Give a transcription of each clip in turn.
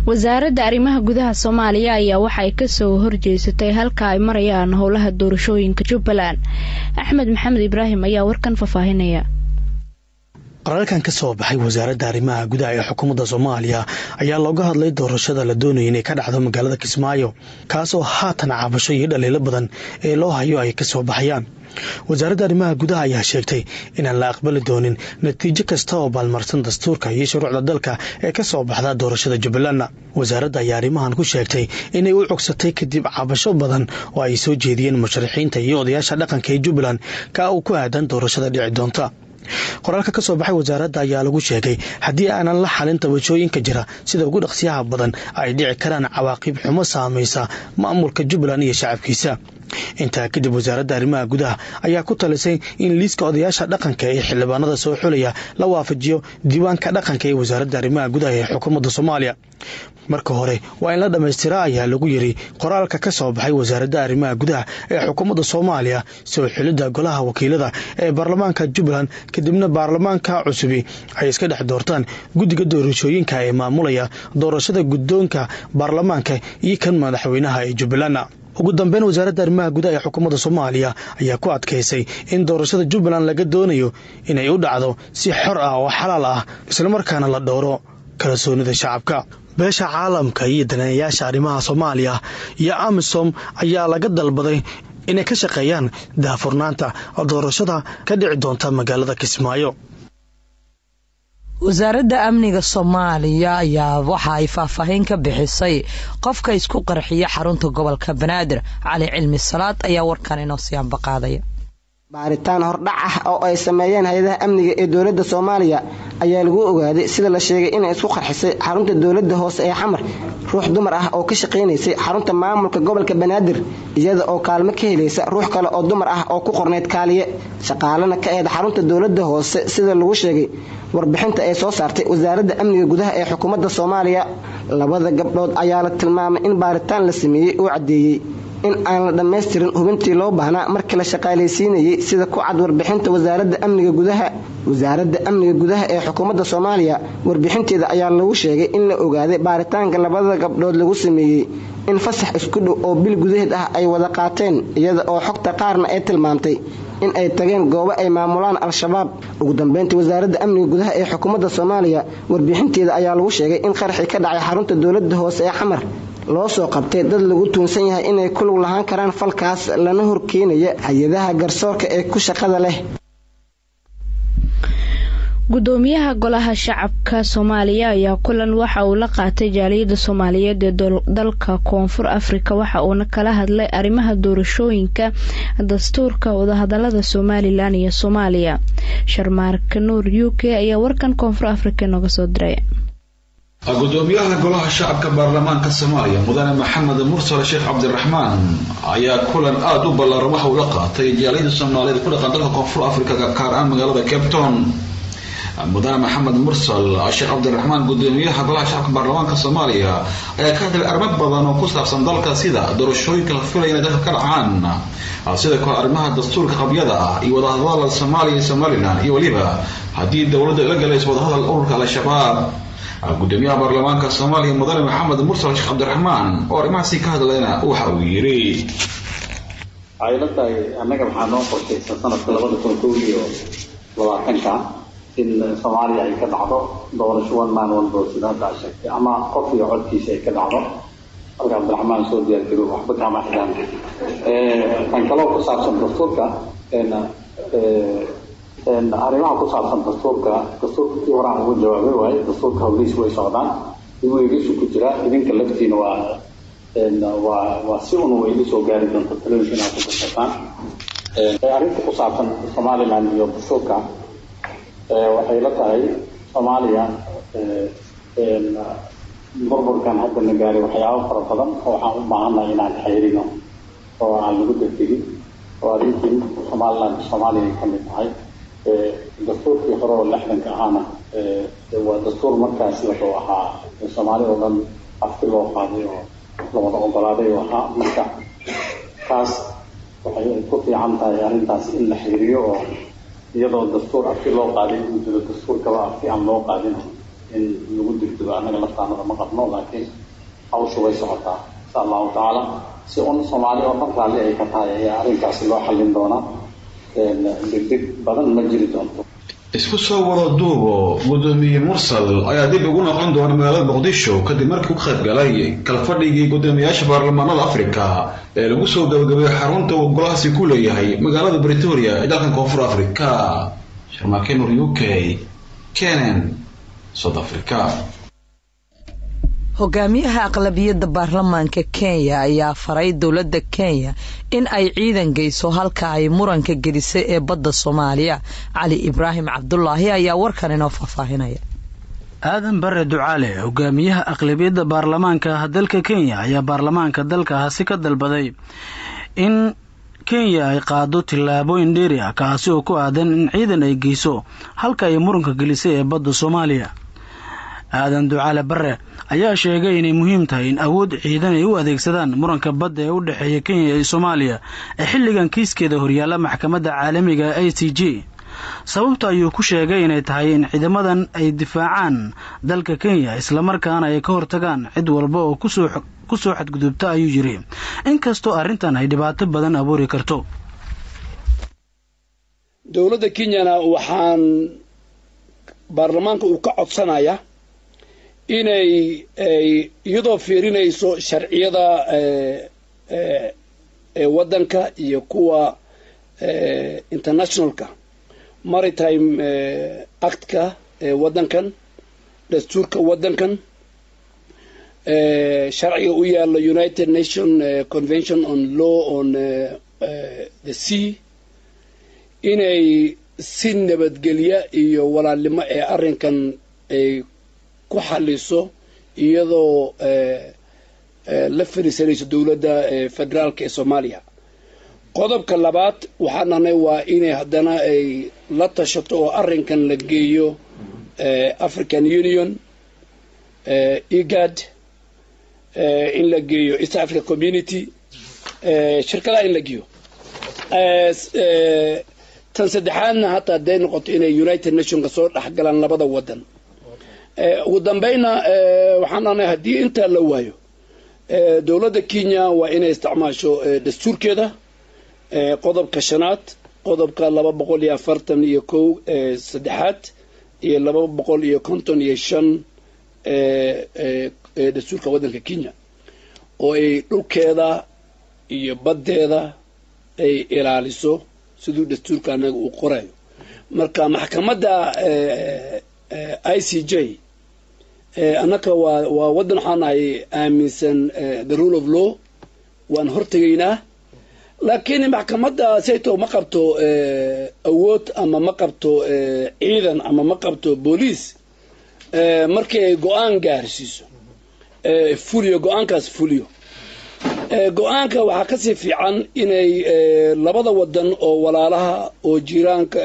wasaaradda arrimaha gudaha soomaaliya ayaa waxa ay kasoo horjeesatay halka ay marayaan howlaha doorashooyinka jubbaland axmed maxamed ibraahim ayaa warkan faahfaahinaya qoraalkan ka soo baxay wasaaradda arrimaha gudaha ee xukuumadda soomaaliya ayaa looga hadlay doorashada la doonaya inay ka dhacdo magaalada kismaayo kaasoo haatan cabasho iyo dhaliilo badan ee loo hayo ay ka soo baxayaan wasaaradda arrimaha gudaha ayaa sheegtay inaan la aqbali doonin natiijo kasta oo baalmarsan dastuurka iyo shuruucda dalka ee ka soo baxda doorashada jubbalandna wasaaradda ayaa arrimahan ku sheegtay inay u cogsatay kadib cabasho badan oo ay soo jeediyeen musharaxiinta iyo odayaasha dhaqanka ee jubbaland ka uu ku aadan doorashada dhici doonta qoraalka ka soo baxay wasaaradda ayaa lagu sheegay haddii aanan la xalin tabashooyinka jira sida ugu dhaqsiyaha badan ay dhici karaan cawaaqib xumo saamaysa maamulka jubbaland iyo shacabkiisa intaa kadib wasaaradda arrimaha gudaha ayaa ku talisay in liiska odayaasha dhaqanka ee xildhibaanada soo xulaya la waafajiyo diiwaanka dhaqanka ee wasaaradda arrimaha gudaha ee xukuumadda soomaaliya marka hore waa in la dhammaystiraa ayaa lagu yiri qoraalka ka soo baxay wasaaradda arrimaha gudaha ee xukuumadda soomaaliya soo xulidda golaha wakiilada ee baarlamaanka jubbaland kadibna baarlamaanka cusubi ay iska dhex doortaan guddiga doorashooyinka ee maamulaya doorashada guddoonka baarlamaanka iyo kan madaxweynaha ee jubbaland ugu dambeyn wasaaradda arrimaha gudaha ee xukuumadda soomaaliya ayaa ku adkaysay in doorashada jubbaland laga doonayo inay u dhacdo si xor ah oo xalaal ah islamarkaana la dhowro kalsoonida shacabka beesha caalamka iyo daneeyayaasha arrimaha soomaaliya iyo amisom ayaa laga dalbaday inay ka shaqeeyaan daahfurnaanta doorashada ka dhici doonta magaalada kismaayo wasaaradda amniga soomaaliya ayaa waxa ay faahfaahin ka bixisay qofka isku qarxiya xarunta gobolka banaadir cali cilmi salaad ayaa warkan inoo siyaanba qaadaya baaritaan hordhac ah oo ay sameeyeen hay-adaha amniga ee dowladda soomaaliya ayaa lagu ogaaday sida la sheegay inay isku qarxisay xarunta dowladda hoose ee xamar ruux dumar ah oo ka shaqaynaysay xarunta maamulka gobolka banaadir iyada oo kaalmo ka helaysa ruux kale oo dumar ah oo ku qornayd kaaliye shaqaalana ka eed xarunta dowladda hoose sida lagu sheegay warbixinta ay soo saartay wasaaradda amniga gudaha ee xukuumadda soomaaliya labada gabdhood ayaa la tilmaamay in baaritaan la sameeyey uu caddeeyey in aan la dhammaystirin hubintii loo baahnaa markii la shaqaalaysiinayey sida ku cad warbixinta wasaaradda amniga gudaha wasaaradda amniga gudaha ee xukuumadda soomaaliya warbixinteeda ayaa lagu sheegay in la ogaaday baaritaanka labada gabdhood lagu sameeyey in fasax isku dhow oo bil gudaheed ah ay wada qaateen iyada oo xogta qaarna ay tilmaamtay in ay tageen goobo ay maamulaan al-shabaab ugu dambeyntii wasaaradda amniga gudaha ee xukuumadda soomaaliya warbixinteeda ayaa lagu sheegay in qaraxii ka dhacay xarunta dowladda hoose ee xamar loo soo qabtay dad lagu tuunsan yahay inay ku lug lahaan karaan falkaas lana horkeenaya hay-adaha garsoorka ee ku shaqada leh gudoomiyaha golaha shacabka soomaaliya ayaa kulan waxa uu la qaatay jaaliyadda soomaaliyeed ee dalka koonfur afrika waxa uuna kala hadlay arrimaha doorashooyinka dastuurka wadahadalada somalilan iyo soomaaliya sharmaarka nuur u k ayaa warkan koonfur afrika nooga soo diray gudoomiyaha golaha shacabka baarlamaanka soomaaliya mudane maxamed mursal sheekh cabdiraxmaan ayaa kulan aada u ballaaran waxa uu la qaatay jaaliyada soomaaliyeed ku dhaqan dalka koonfur afrika gaar ahaan magaalada cape town mudane maxamed mursal sheekh cabdiraxmaan gudoomiyaha golaha shacabka baarlamaanka soomaaliya ayaa ka hadlay arrimo badan oo ku saabsan dalka sida doorashooyinka la filaya inay dalka ka dhacaan sidoo kale arrimaha dastuurka qabyada ah iyo wadahadalada soomaaliya iyo somalilan iyo weliba haddii dowladda la galayso wadahadal ururka al-shabaab gudoomiyaha baarlamaanka soomaaliya mudane maxamed mursal sheekh cabdiraxmaan oo arrimahaasi ka hadlayna waxa uu yidhi waxay la tahay annaga waxaa noo qorshaysan sanadka labada kun kow iyo labaatanka in soomaaliya ay ka dhacdo doorasho one man one vote sida hadda sheegtay ama qof iyo codkiisa ay ka dhacdo halka cabdiraxmaan soo diyaargarow waxba kama xidhaan tan kaloo ku saabsan dastuurka arrimaha ku saabsan dastuurka dastuurka kii horaan ugu jawaabay waaye dastuurka howlihiis way socdaan igu igisu ku jira idinka laftiina waa waa waa si un way igu soo gaari doonta talooyinka inaad ku kasataan arrinta ku saabsan somaliland iyo dastuurka waxay la tahay soomaaliya burburkan hadda na gaaray waxyaabo fara badan oo waxaan u baahannahay inaan xeyrino oo aan lagu degdegin oo arrintii somaliland soomaaliya ay ka mid tahay dastuurkii hore oo lixdanka ahaana waa dastuur markaas wuxuu ahaa soomaali oo dhan afti loo qaaday oo lawada ogolaaday oo ahaa marka taas waxay ku fiican tahay arrintaas in la xiriiriyo oo iyadoo dastuur afti loo qaaday uu jiro dastuurkaba afti aan loo qaadin in lagu dirdibo annaga laftaanada ma qabno laakiin hawsha way socotaa insha allahu tacaala si un soomaali oo dhan raalli ay ka tahay ayaa arrinkaasi loo xallin doonaa degdeg badan ma jiri doonto isku soo wada duubo gudoomiye mursal ayaa dib ugu noqon doona magaalada muqdisho kadib markii u qayb galay kalfadhigii guddoomiyayaasha baarlamaanada afrika ee lagu soo gabagabeeyey xarunta uu golahaasi ku leeyahay magaalada bretoria ee dalkan koonfur afrika sharmaakenur u k kenen south africa hogaamiyaha aqlabiyadda baarlamaanka kenya ayaa faray dowladda kenya in ay ciidan geyso halka ay muranka gelisay ee badda soomaaliya cali ibraahim cabdulaahi ayaa warkan inoo faahfaahinaya aadan bare ducaale hogaamiyaha aqlabiyadda baarlamaanka dalka kenya ayaa baarlamaanka dalkaasi ka dalbaday in kenya ay qaado tillaabooyin dheeri ah kaasi oo ku aadan in ciidan ay geyso halka ay muranka gelisay ee badda soomaaliya aadan ducaale bare ayaa sheegay inay muhiim tahay in awood ciidan ay u adeegsadaan muranka badda ee u dhexeeya kenya iyo soomaaliya ee xilligan kiiskeeda horyaalla maxkamadda caalamiga a c j sababta ayuu ku sheegay inay tahay in ciidamadan ay difaacaan dalka kenya islamarkaana ay ka hortagaan cid walba oo ku soo xadgudubta ayuu yidhi inkastoo arrintan ay dhibaato badan abuuri karto dowladda kenyana waxaan baarlamaanka uu ka codsanaya inay iyadoo fiirinayso sharciyada waddanka iyo kuwa internationalka maritime actka waddankan dastuurka waddankan sharciga u yaalla united nation convention on law on the sea inay si nabadgelya iyo walaalnimo ee arrinkan ay ku xaliso iyadoo la fariisanayso dowladda federaalka ee soomaaliya qodobka labaad waxaan nahnay waa inay haddana ay la tashato oo arrinkan la geeyo african union egad in la geeyo east africa community shirkadaha in la geeyo tan saddexaadna hataa hadday noqoto inay united nationka soo dhexgalaan labada waddan ugu dambayna waxaan nahnay haddii intaa la waayo dowladda kenya waa inay isticmaasho dastuurkeeda qodobka shanaad qodobka laba boqol iyo afartan iyo kow saddexaad iyo laba boqol iyo konton iyo shan dastuurka waddanka kenya oo ay dhulkeeda iyo baddeeda ay ilaaliso siduu dastuurka anaga uu qorayo marka maxkamadda i c j annaka waa waa waddan waxaan nahay aaminsan the rule of law waan hortegaynaa laakiin maxkamadda sayto ma qabto awood ama ma qabto ciidan ama ma qabto booliis markii ay go-aan gaarsiiso fuliyo go-aankaas fuliyo go-aanka waxaa kasii fiican inay labada wadan oo walaalaha oo jiiraanka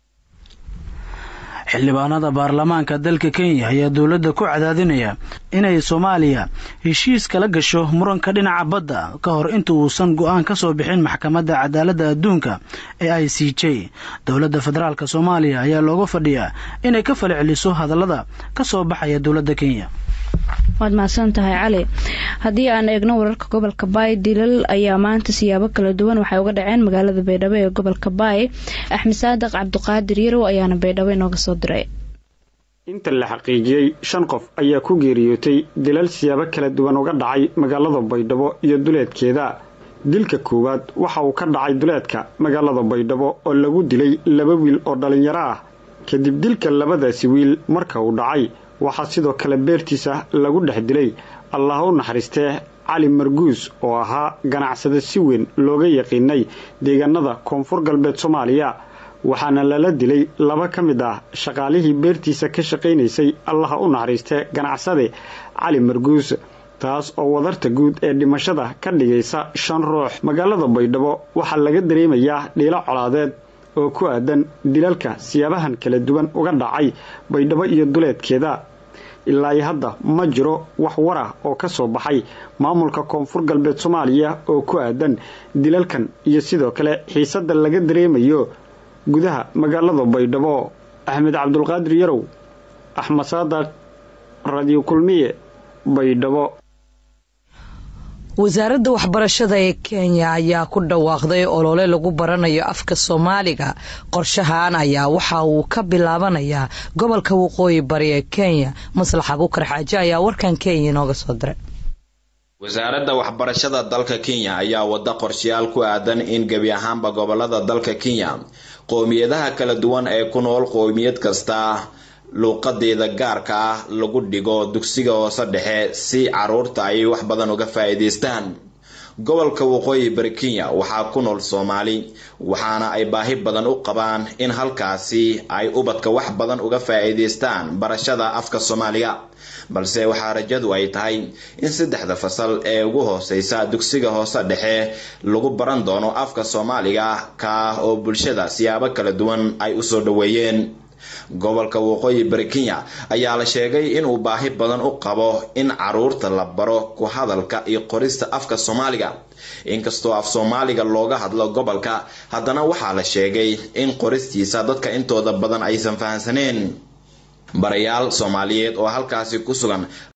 xildhibaanada baarlamaanka dalka kenya ayaa dowladda ku cadaadinaya inay soomaaliya heshiis kala gasho muranka dhinaca badda ka hor inta uusan go-aan ka soo bixin maxkamadda cadaaladda adduunka ee i c j dowladda federaalk soomaaliya ayaa looga fadhiyaa inay ka fala celiso hadallada ka soo baxaya dowladda kenya waad mahadsan tahay cali haddii aan eegno wararka gobolka baay dilal ayaa maanta siyaabo kala duwan waxay uga dhaceen magaalada baydhabo ee gobolka baay axmed saadiq cabdiqaadir yarow ayaana baydhabo inooga soo diray inta la xaqiijiyey shan qof ayaa ku geeriyootay dilal siyaabo kala duwan uga dhacay magaalada baydhabo iyo duleedkeeda dilka koowaad waxa uu ka dhacay duleedka magaalada baydhabo oo lagu dilay laba wiil oo dhallinyaro ah kadib dilka labadaasi wiil marka uu dhacay waxaa sidoo kale beertiisa lagu dhex dilay allah u naxariistee cali marguus oo ahaa ganacsade si weyn looga yaqiinay deegaanada koonfur galbeed soomaaliya waxaana lala dilay laba ka mid ah shaqaalihii beertiisa ka shaqaynaysay allaha u naxariistee ganacsade cali marguus taas oo wadarta guud ee dhimashada ka dhigaysa shan ruux magaalada baydhabo waxaa laga dareemayaa dhiilo colaadeed oo ku aadan dilalka siyaabahan kala duwan uga dhacay baydhabo iyo duleedkeeda ilaa hadda ma jiro wax war ah oo ka soo baxay maamulka koonfur galbeed soomaaliya oo ku aadan dilalkan iyo sidoo kale xiisadda laga dareemayo gudaha magaalada baydhabo axmed cabdulqaadir yarow axmed saadaq radio kulmiye baydhabo wasaaradda waxbarashada ee kenya ayaa ku dhawaaqday olole lagu baranayo afka soomaaliga qorshahan ayaa waxa uu ka bilaabanayaa gobolka waqooyi bari ee kenya maslax abukar xaaje ayaa warkan kenya inooga soo diray wasaaradda waxbarashada dalka kenya ayaa wada qorshayaal ku aadan in gebi ahaanba gobolada dalka kenya qowmiyadaha kala duwan ee ku nool qowmiyad kasta luuqadeeda gaarka ah lagu dhigo dugsiga hoose dhexe si caruurta ay wax badan uga faa-iideystaan gobolka waqooyi bari kenya waxaa ku nool soomaali waxaana ay baahi badan u qabaan in halkaasi ay ubadka wax badan uga faa-iideystaan barashada afka soomaaliga balse waxaa rajadu ay tahay in saddexda fasal ee ugu hooseysa dugsiga hoose dhexe lagu baran doono afka soomaaliga ka oo bulshada siyaabo kala duwan ay usoo dhaweeyeen gobolka waqooyi bari kenya ayaa la sheegay inuu baahi badan u qabo in caruurta la baro ku hadalka iyo qorista afka soomaaliga inkastoo af soomaaliga looga hadlo gobolka haddana waxaa la sheegay in qoristiisa dadka intooda badan aysan fahansaneen barayaal soomaaliyeed oo halkaasi ku sugan